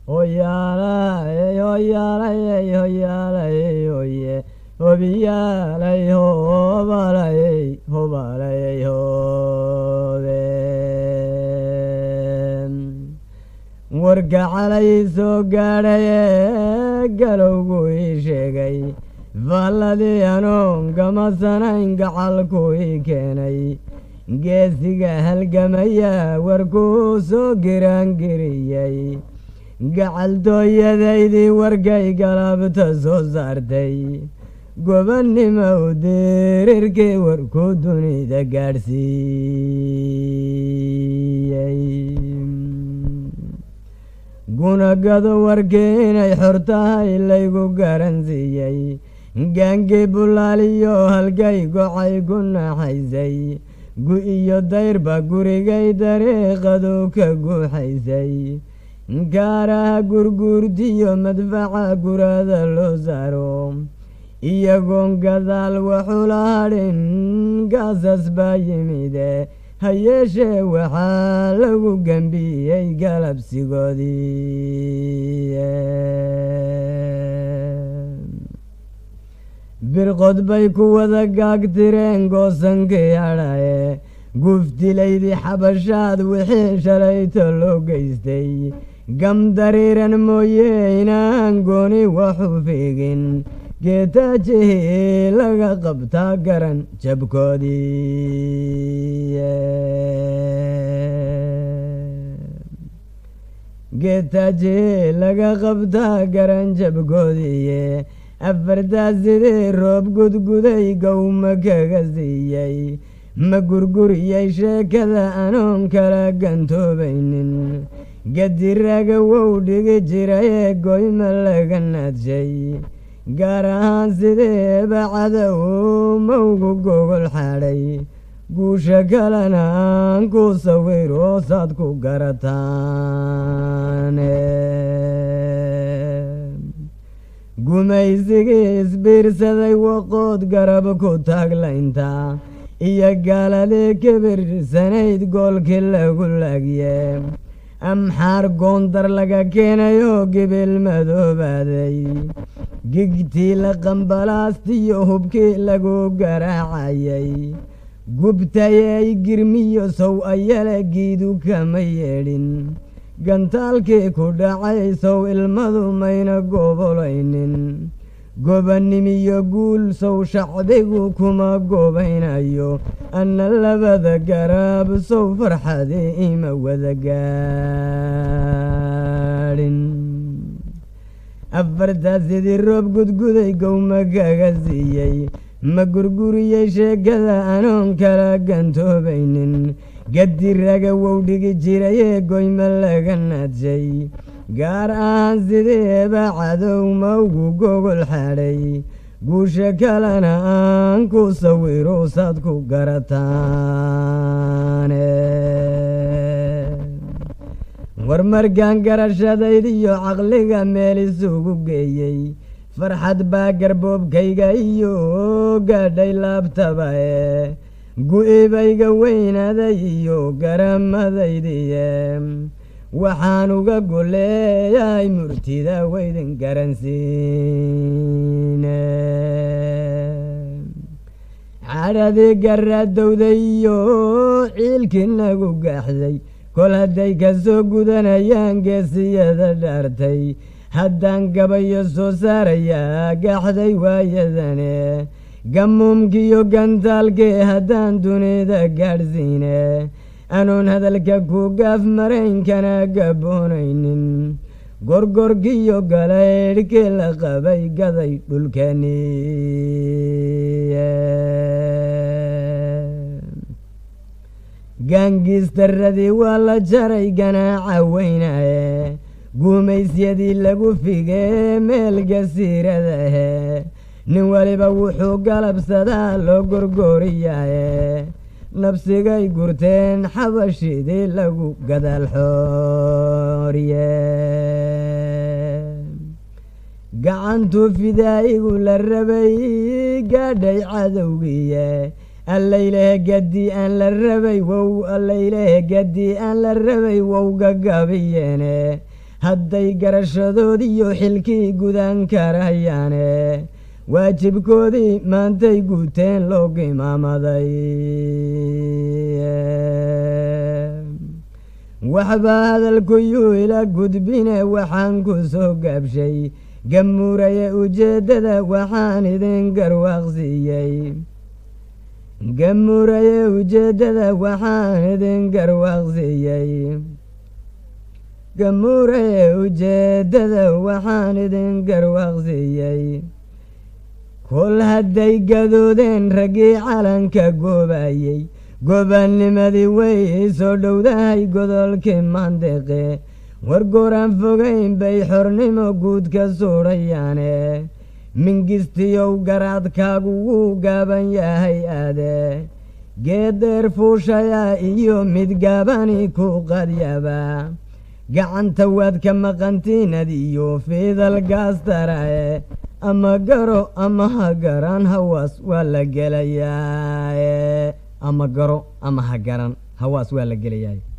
hoyaalay hoyaalay hoyaalay hoye hobiyaalay hobalay hobalay hobe warka calay soo gaadhaye galowgu ii sheegay faalladii anoon gamasanayn gacalku ii keenay geesiga halgamaya warkuu soo giraangiriyey gacaltooyadaydii warkay galabta soo saartay gobannimo u dirirkii warkuu dunida gaadhsiiyey gunagado warkii inay xor tahay laygu garansiiyey gaangii bulaaliyo halgay gocay ku naxaysay gu iyo dayrba gurigay dariiqadu ka guuxaysay kaaraha gurguurtiyo madfaca gurada loo saaro iyagoon gadaal waxula hadhin gaasas baa yimide ha yeeshee waxaa lagu gembiyey galabsigoodii birqod bay ku wada gaagtireen goosankii hadhaye guftilaydii xabashaad wixii shalayto loo geystay gam dariiran mooye inaan gooni waxu fiigin geetaajihii laga qabtaa garan jabkoodii geetaajihii laga qabtaa garan jabkoodiiye afartaa sidii roob gudguday gowma kaga siiyey ma gurguriyey sheekada anoon kala gantoobaynin gadiraga wow dhigi jirayee goyma laga naadshay gaar ahaan sideeba cadow mawgu gogol xadhay guusha kalena aan ku sawiro saad ku garataane gumaysigii isbiirsaday waqood garab ku taaglaynta iyo gaaladii kibirsanayd goolkii lagu laagye amxaar goondar laga keenayoo gibil madoobaaday gigtii la qambalaastiyo hubkii lagu garaacayay gubtayey girmiyo sow ayale giidu kama yeedhin gantaalkii ku dhacay sow ilmadu mayna gobolaynin gobanimiyo guul sow shacbigu kuma gobaynayo anna labada garaab sow farxadii ima wada gaadhin afartaa sidii roob gudguday gowma kaga siiyey ma gurguriyey sheekada anoon kala gantoobaynin gadiraga wow dhigi jirayee goyma laga naadshay gaar ahaan sideeba cadow mawgu gogol xadhay guusha kalena aan ku sawiro saad ku garataane war markaan garashadaydiyo caqliga meel isugu geeyey farxad baa garboobkayga iyo gaadhay laabtaba ee gu-ibayga weynaaday iyo garamadaydiye waxaan uga goleeyay murtida weydin garansiine cadhadii garadowday iyo ciilkii nagu gaaxday kol hadday ka soo gudanayaan geesiyada dhaartay haddaan gabayo soo saarayaa gaaxday waayadane gamuumkiiyo gantaalkii haddaan dunida gaadhsiine anoon hadalka ku gaaf maraynkana gaboonaynin gorgorkiyo galaydhkii la qabay gaday dhulkaniye gaangiistaradii waa la jaray ganaaca weynaye guumaysyadii lagu figee meel gasiiradahe nin waliba wuxuu galabsadaa loo gorgooriyaye nabsigay gurteen xabashidii lagu gadaal xooriye gacantuu fidaa'igu la rabay gaadhay cadowgiye allaylehe gaddii aan la rabay wow allaylehe gaddii aan la rabay wow gagabiyeene hadday garashadoodiiyo xilkii gudan karayaane waajibkoodii maantay guuteen loo gimaamaday waxbaa hadalkuyuu ila gudbine waxaan ku soo gaabshay gamuuraye ujeeddada waxaan idin garwaaqsiiyey gamuuraye ujeeddada waxaan idin garwaaqsiiyey gamuuraye ujeeddada waxaan idin garwaaqsiiyey kol hadday gadoodeen raggii calanka goobayey gobannimadii way soo dhowdahay godolkii maandeqe war gooraan fogayn bay xornimo guud ka suudhayaane mingistiyow garaadkaagu wuu gaaban yahay aade geedeer fuushayaa iyo mid gaabani ku qadyaba gacanta waad ka maqantiinad iyo fiidal gaastarae ama garo ama ha garan hawaas waa la gelayaa ama garo ama ha garan hawaas waa la gelayaa